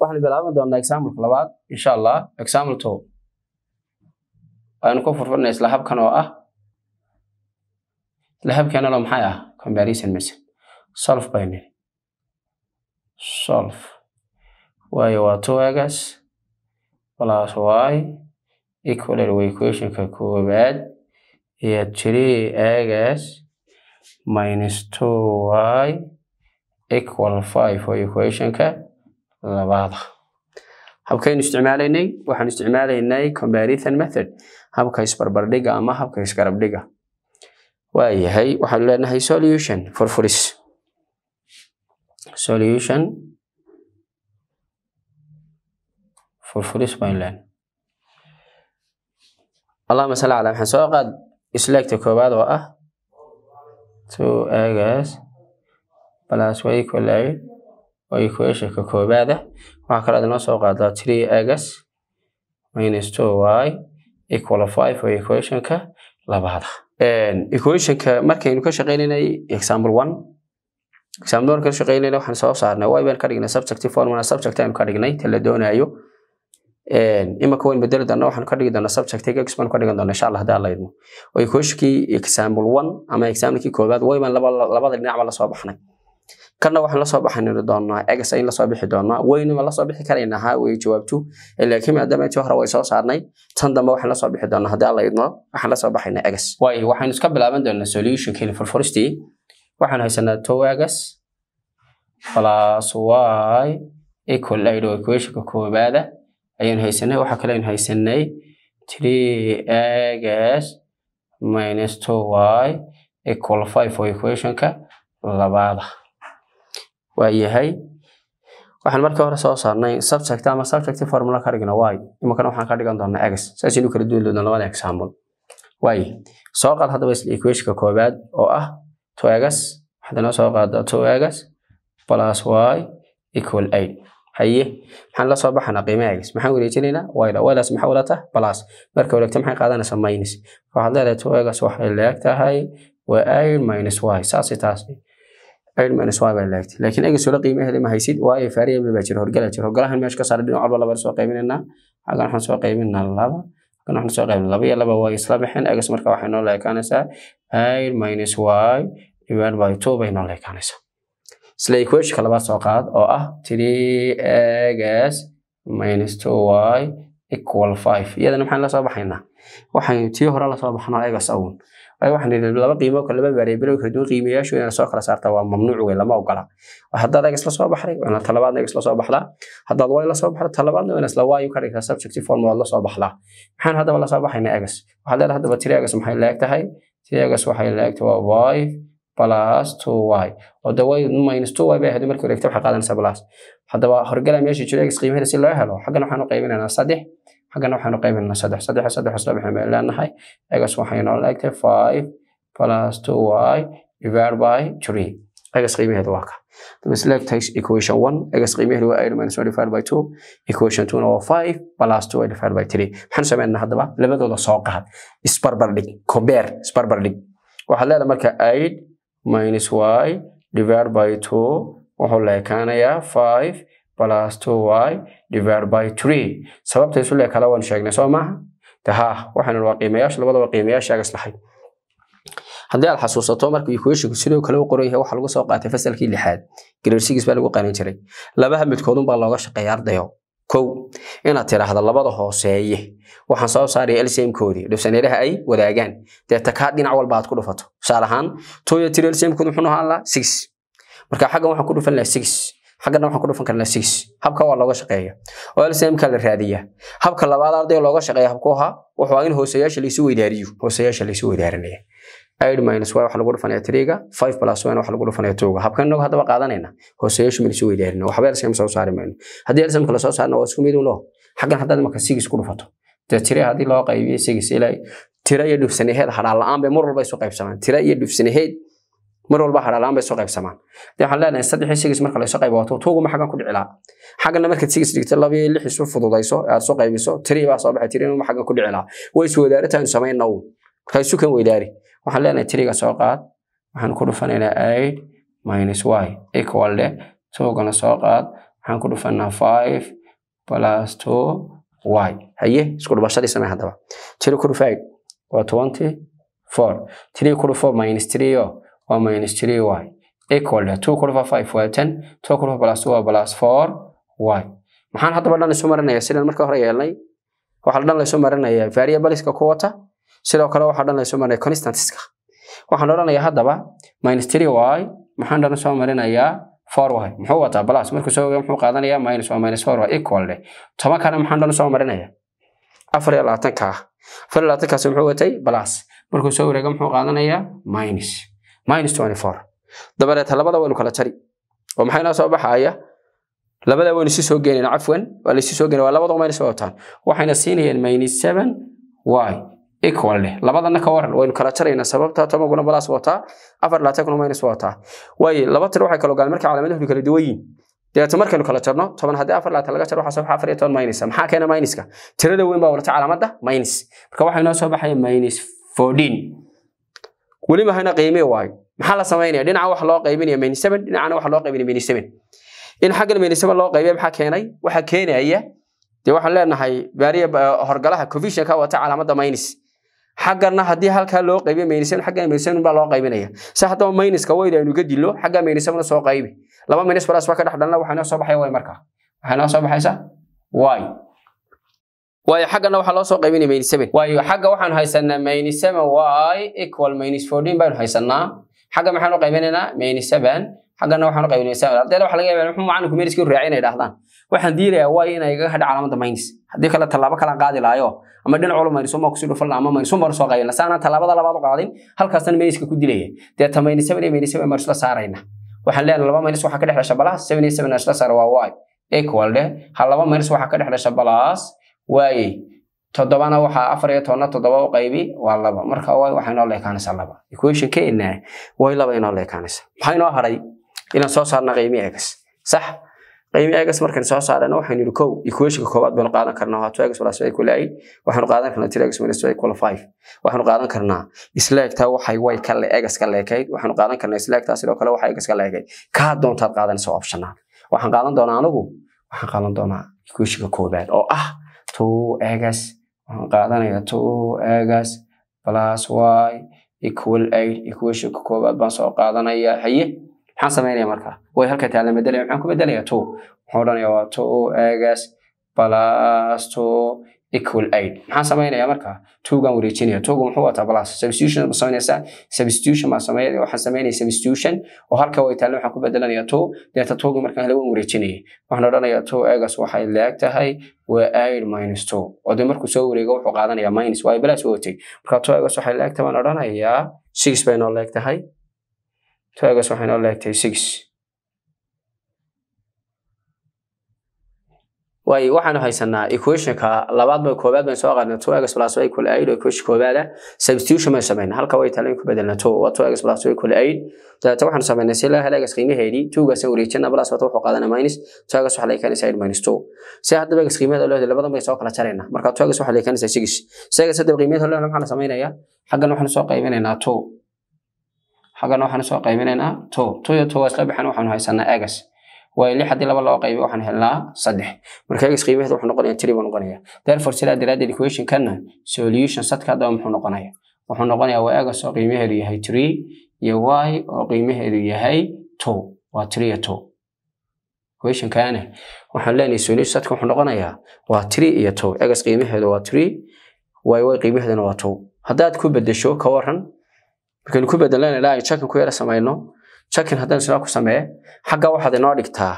waxaan bilaaban doonaa exampleka labaad insha allah example two waanu ku furfurnay isla habkan oo ah isla habkeenalo maxay ah comparison method solve by nini solve waayo waa two egas plus y equal waa equationka koowaad iyo three egas minus two y equal five waa equationka labaada habkaynu isticmaalaynay waxaan isticmaalaynay comparison method habka isbarbardhiga ama habka isgarabdhiga waayahay waxaanu leenahay solution furfuris solution furfuris baynu leenahay allahuma salli calaa maxamed soo qaad isleegta koowaad oo ah two egas plus y equal eight oo equationka koowaada waxaa kaloo adinoo soo qaadaa three egas minus two y equal five oo equationka labaada equationka markaynu ka shaqeynaynay example one example one ka shaqeynayna waxaan soo saarnay y baan ka dhignay subjective formula subject aynu ka dhignay ta la doonaayo imaka wayn bedeli doona waxaan ka dhigi doonaa subjective x baan ka dhigan doona insha allah haddii alla idmo oo equationkii example one ama examplekii koowaad way baan labada dhinacba lasoo baxnay kana waxaan lasoo baxan doonaa egas in lasoo bixi doonaa weynima lasoo bixi karaynaa haa way jawaabtu laakiin maadaama intii hore way soo saarnay tan dambe waxaan lasoo bixi doonaa haddii alla idmo waxaan lasoo baxaynaa egas waayo waxaynu iska bilaaban doonaa solutionkeeni furfuristii waxaan haysanaa two egas plus y equal eight oo equationka koowaada ayaynu haysanay waxaa kale aynu haysanay three egas minus two y equal five oo equationka labaada waayahay waxaan markii hore soo saarnay subject ama subjective formula ka dhigna y imankana waxaan ka dhigan doonaa x saasaynu kala duwan doonaa labada example waaye soo qaad haddaba isla equationka koowaad oo ah two x waxaad inoo soo qaadaa two x plus y equal eight haye maxaan la soo baxanaa qiimaha x maxaan wareejinaynaa yda ydaas maxaa wadata plus marka wareegta maxay qaadanaysaa minus waxaad leedahay two x waxay leeg tahay waa eight minus y saasay taas eight minus y baa leegtay laakiin egas wala qiimaheeda ma haysid waayo variable baa jira horgala jira horgalahan meesha ka saara dhinac walba laba soo qaybinaynaa xaggan waxaan soo qaybinaa laba xaggan waxaan soo qaybinaa laba iyo laba way isla baxeen egas marka waxay noo leekaanaysaa eight minus y divided by two bay noo leekaanaysaa isla equationka labaad soo qaad oo ah three egas minus two y equal five iyadana maxaan la soo baxaynaa waxaan tii hore lasoo baxnaa egas awn waxaan idhi laba qiimo kale laba variable kala duwan qiimayaashu inaad soo kala saartaa waa mamnuuc wey lama ogola haddaad egas la soo baxday waa inaad talabaadna egas la soo baxdaa haddaad way la soo baxda talabaadna waa isla waayu ka dhigtaa subjective form waad la soo baxdaa maxaan haddaba la soo baxaynaa egas waxaad leedahay haddaba tiri egas maxay leeg tahay tiri egas waxay leegtahay waa five plus two y oo de way minus two y bay ahayd markii wareegta waxay qaadanaysaa plus haddaba horgala meesha jiro egas qiimaheeda si loo helo xaggana waxaan u qaybinaynaa saddex xaggana waxaanu qaybinaa saddex saddex saddex isla bixin bay leenahay egas waxay noo leegtay five plus two y divided by three egas qiimaheedu waa ka daba selectay equation one egas qiimaheedu waa eight minus one divided by two equation two na waa five plus two y divided by three maxaan sameynaa haddaba labadooda soo qaad isbarbardhig compare isbarbardhig waxaad leedahay marka eight minus y divided by two wuxuu leekaanayaa five plus two y divided by three sababta isu leekada waan sheegnay soo maaha de haa waxaan waa qiimayaasha labadaba qiimayaasha egas lahayd haddii aad xasuusato marka equationku sidoo kale u qoran yahay waxa lagu soo qaatay fasalkii lixaad grade six baa lagu qanin jiray labaha midkoodun baa looga shaqeeya ardayo kow inaad tiraahdo labada hooseeye waxaan soo saaraya lcmkoodii dhibsaneeraha ay wadaagaan deeta kaa dhinac walba aad ku dhufato tusaale ahaan toyo tiri lcmkoodu muxuu ahaan lahaa six marka xaggan waxaan ku dhufan lahaa six xaggana waxaan ku dhufan karnaa six habka waa looga shaqeeya oo lcmka la raadiya habka labaad arday looga shaqeeya habku ahaa wuxuu ahaa in hooseyaasha laysu weydaariyo hooseyaasha laysu weydaarinaya eight minus y waxa lagu dhufanaya tiriga five plus one waxa lagu dhufanaya twoga habkan inagu haddaba qaadanayna hooseyaashu maynu weydaarina waxba lcm soo saari mayno haddii lcm kala soo saarna waa isku mid uno xaggan haddaad imaka six ku dhufato dee tiri haddii loo qaybiyo six ilaa tira iyo dhufsanaheed hadhaan la-aan bay mar walba isu qaybsamaan tira iyo dhufsanaheed mar walba hadhaan la-aan bay isu qaybsamaan dee waxaan leenahay saddex iyo six marka la isu qaybo wato tuuguma xaggan ku dhicilaa xaggana markaad six dhigto laba iyo lix isu fududayso aad isu qaybiso tiri baa soo baxay tiri inuma xaggan ku dhicilaa way is wadaarita aynu samayna uun marka isu kan weydaari waxaan leenahay tiriga soo qaad waxaan ku dhufanaynaa eight minus y equal de tuugana soo qaad waxaan ku dhufanaa five plus two y haye isku dhubashadii samee haddaba tiri ku dhufa eight waa twenty four three ku dhufo minus three o waa minus three y equal to two ku dhufa five waa ten two ku dhufa plus two waa plus four y maxaan haddaba dhan isu marinaya sidaan marka hore yeelnay waxaa dhan laysu marinaya variableska ku wata sidoo kale waxaa dhan laysu marinaya constantiska waxaan odhanayaa haddaba minus three y maxaan dhan soo marinayaa four y muxuu wataa plus markuu soo ogaa muxuu qaadanayaa minus waa minus four y equal de toban kana maxaan dhan soo marinaya afar iyo labaatanka ah afar iyo labaatankaasi muxuu watay plus markuu soo wareega muxuu qaadanayaa minus minus twenty four dabadeed labada waynu kala jari oo maxay noo soo baxaya labada waynu si soo geenayna cafwan waa laysi soo geenay waa labada minus way wataan waxayna siinayeen minus seven y equal leh labadana ka waran waynu kala jaraynaa sababta tobanguna balaas wataa afar labaatankuna minus wataa waaye laba tir waxay kala ogaan marka calaamaduhu kala duwan yihiin dabeeto markaynu kala jarno toban haddii afar labaatan laga jaro waxaa soo baxa afar iyo toban minus maxaa keena minuska tirada weyn baa wadata calaamadda minus marka waxaa inoo soo baxaya minus fourteen weli mahayna qiimi waayo maxaa la samaynaya dhinaca waxa loo qaybinaya minus seven dhinacana waxa loo qaybinaya minus seven in xaggan minus seven loo qaybiya maxaa keenay waxaa keenaya dee waxaan leenahay baariya horgalaha covisionka wata calaamadda minus xaggana haddii halkaa loo qaybiyo minus seven xaggan minus seven baa loo qaybinaya si haddaba minuska weyda aynu ga dilo xagga minus seven soo qaybi laba minus plus waa ka dhex dhalna waxaa inoo soo baxaya y markaa waxaa inoo soo baxaysa y waayo xaggana waxaa loo soo qaybinaya minus seven waayo xagga waxaan haysanaa minus seven y equal minus fourteen baynu haysanaa xagga maxaanu qaybinaynaa minus seven xaggana waxaanu qaybinaya seven ardayda waxa laga yaabaa muxuu macalinku meriskii raaci inay dhahdaan waxaan diilayaa waa inay igaga hadha calaamada minus haddii kale tallaabo kalaan qaadi lahayo ama dhinac walba minus uma kusii dhufan ama minus uma soo qaybina saanaan tallaabada labaad u qaadin halkaasna meniska ku dilaya deeta minus seven iyo minus seven baan isla saarayna waxaan leenahay laba minus waxaa ka dhex dhasha balas seven iyo seven isla saara waa y equal dheh ha laba minus waxaa ka dhex dhasha balas waaye toddobana waxaa afar iyo tobana toddoba u qaybi waa laba marka y waxay noo leekaanaysaa laba equation keena way laba inoo leekaanaysaa maxaa inoo haray inaan soo saarna qiimi egas sax qiimi egas markaan soo saarana waxaynu yidhi kow equationka koowaad baynu qaadan karnaa waa two egas plus y equal eight waxaanu qaadan karnaa three egas minus y equal five waxaanu qaadan karnaa isleegtaa waxay way ka le egas ka leekayd waxaanu qaadan karnaa isleegtaa sidoo kale waxay egas ka leekayd kaa doontaad qaadanaysa optional waxaan qaadan doonaa anigu waxaan qaadan doonaa equationka koowaad oo ah two egas waxaan qaadanayaa two egas plus y equal eight equationka koowaad baan soo qaadanayaa haye maxaan samaynaya markaa way halka taala bedelaya maxaan ku bedelayaa two waxaan odhanayaa waa two egas plus two equal eight maxaan samaynayaa markaa twogan wareejinaya twoga muxuu wataa plus substitution ma samaynaysaa substitution baan sameynaya waxaan samaynaya substitution oo halka way taalla waxaan ku bedelanayaa two deeta twoga markaan hela waan wareejinaya waxaan odhanayaa two egas waxay leeg tahay waa eight minus two oo dee markuu soo wareego wuxuu qaadanayaa minus waayo balaas watay marka two egas waxay leeg tahay baan odhanayaa six bay noo leeg tahay two egas waxay noo leeg tahay six waayo waxaanu haysanaa equationka labaad ba koobaad baan soo qaadnay two egas plus y equal eight oo equation koobaada substitution baan samaynay halka way taala in ku bedelna two waa two egas plus y equal eight dabeeta waxaanu samaynay si loo helo egas qiimaheedii twogaas wareejina plus wata wuxuu qaadanaa minus two egas waxaa leekanaysaa eight minus two si haddaba egas qiimaheeda loo helo labadan bay soo kala jaraynaa marka two egas waxaa leekanaysaa six si egas haddaba qiimaheeda loo helo maxaa la samaynayaa xaggan waxaanu soo qaybinaynaa two xaggan waxaanu soo qaybinaynaa two two iyo two waa isla bixin waxaanu haysanaa egas waayo lix haddii laba loo qaybiyo waxaan helnaa saddex marka egas qiimaheeda wuxuu noqonaya three buu noqonaya therefore sidaa daraaddeed equationkana solution sadka haddaba muxuu noqonaya wuxuu noqonayaa waa egas oo qiimaheedu yahay three iyo y oo qiimaheedu yahay two waa three iyo two equationkana waxaan leenahay solution sadka wuxuu noqonayaa waa three iyo two egas qiimaheedu waa three y y qiimaheeduna waa two haddaad ku bedesho ka waran markaynu ku bedelana ilaa ay jakin ku yara samayno jakin haddaan sidaa ku samee xagga waxaad inoo dhigtaa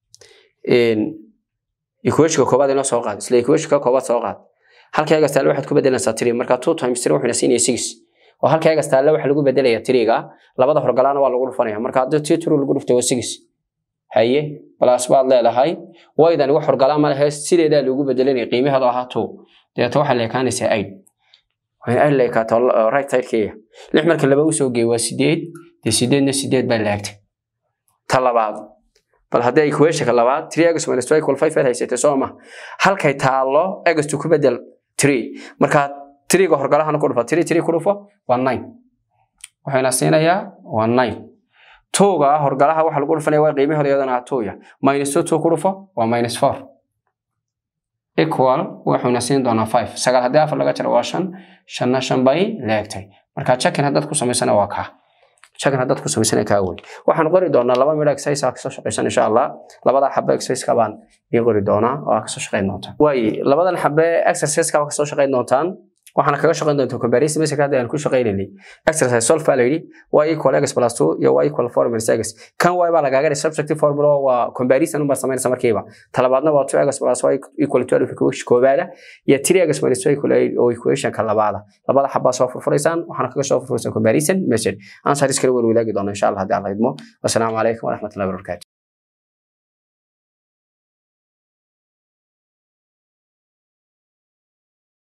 equationka koobaad inoo soo qaad isla equationka koobaad soo qaad halka egas taale waxaad ku bedelaysaa three marka two times three wuxuuna siinaya six oo halka egas taale waxa lagu bedelaya threega labada horgalaana waa lagu dhufanaya marka haddii tii true lagu dhufto waa six haye balaas baad leedahay waydani wax horgalaa ma lehe sideedaa loogu bedelanaya qiimaheedu ahaa two deeta waxaa leekaanaysaa eight waxay eight leekaato right sidekeeya lix marka laba usoo geey waa sideed dee sideedna sideed baa laagtay ta labaad bal haddii equationka labaad three egas minus two equal five aad haysatay soo ma halkay taallo egastu ku bedel three marka threega horgalahana ku dhufo three three ku dhufo waa nine waxayna siinayaa waa nine towga horgalaha waxa lagu dhufanaya waa qiimahooda iyadana ah towya minus two two ku dhufo waa minus four equal wuxuuna siin doonaa five sagaal haddii afar laga jaro waa shan shanna shan bay leegtay marka checkin haddaad ku samaysana waa kaa checkin haddaad ku samaysana kaa wey waxaan qori doonaa laba midho exercise aa kasoo shaqaysan insha allah labada xabe exerciseka baan ii qori doonaa oo aa kasoo shaqayn doontaan waaye labadan xabe exerciseka baa kasoo shaqayn doontaan waxaana kaga shaqayn doontaa comparison basic hadda aan ku shaqaynayay exercise solve baa la yidhi y equal x plus 2 iyo y equal 4 minus x kan y baa lagaaga dhigay subjective formula waa comparison unbaa samaynaysa markiiba talabaadna waa 2x plus y equal 12 equation koobaada iyo 3x minus y equal 8 oo equation ka labaada labada xabaa soo furfuraysaan waxaana kaga soo furfuraysaan comparison message answer iskala warwadaagi doona insha allah haddii alla idmo wasalaamu calaykum waraxmatullahi wabarakaatu